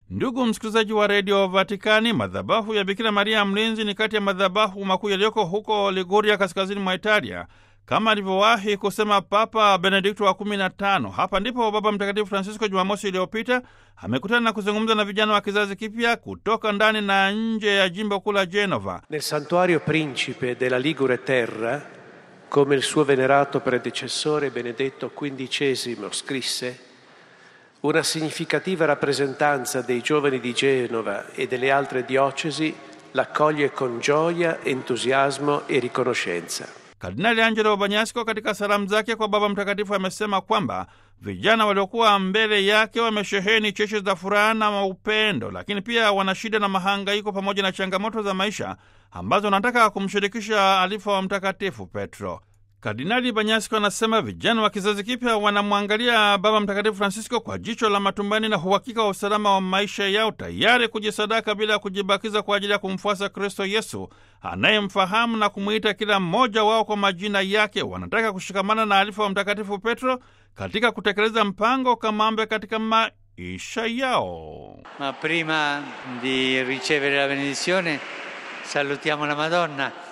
Ndugu msikilizaji wa redio Vatikani, madhabahu ya Bikira Maria Mlinzi ni kati ya madhabahu makuu yaliyoko huko Liguria, kaskazini mwa Italia, kama alivyowahi kusema Papa Benedikto wa kumi na tano. Hapa ndipo Baba Mtakatifu Francisco Jumamosi iliyopita amekutana na kuzungumza na vijana wa kizazi kipya kutoka ndani na nje ya jimbo kuu la Genova. Nel santuario principe della Ligure Terra, come il suo venerato predecessore Benedetto XV scrisse, una significativa rappresentanza dei giovani di Genova e delle altre diocesi l'accoglie con gioia, entusiasmo e riconoscenza. Kardinali Angelo Banyasco katika salamu zake kwa Baba Mtakatifu amesema kwamba vijana waliokuwa mbele yake wamesheheni cheche za furaha na upendo, lakini pia wana shida na mahangaiko pamoja na changamoto za maisha ambazo wanataka kumshirikisha alifa wa Mtakatifu Petro. Kardinali Banyasko anasema vijana wa kizazi kipya wanamwangalia Baba Mtakatifu Francisco kwa jicho la matumaini na uhakika wa usalama wa maisha yao, tayari kujisadaka bila ya kujibakiza kwa ajili ya kumfuasa Kristo Yesu anayemfahamu na kumwita kila mmoja wao kwa majina yake. Wanataka kushikamana na alifa wa Mtakatifu Petro katika kutekeleza mpango kamambe katika maisha yao. Ma prima di ricevere la benedizione salutiamo la Madonna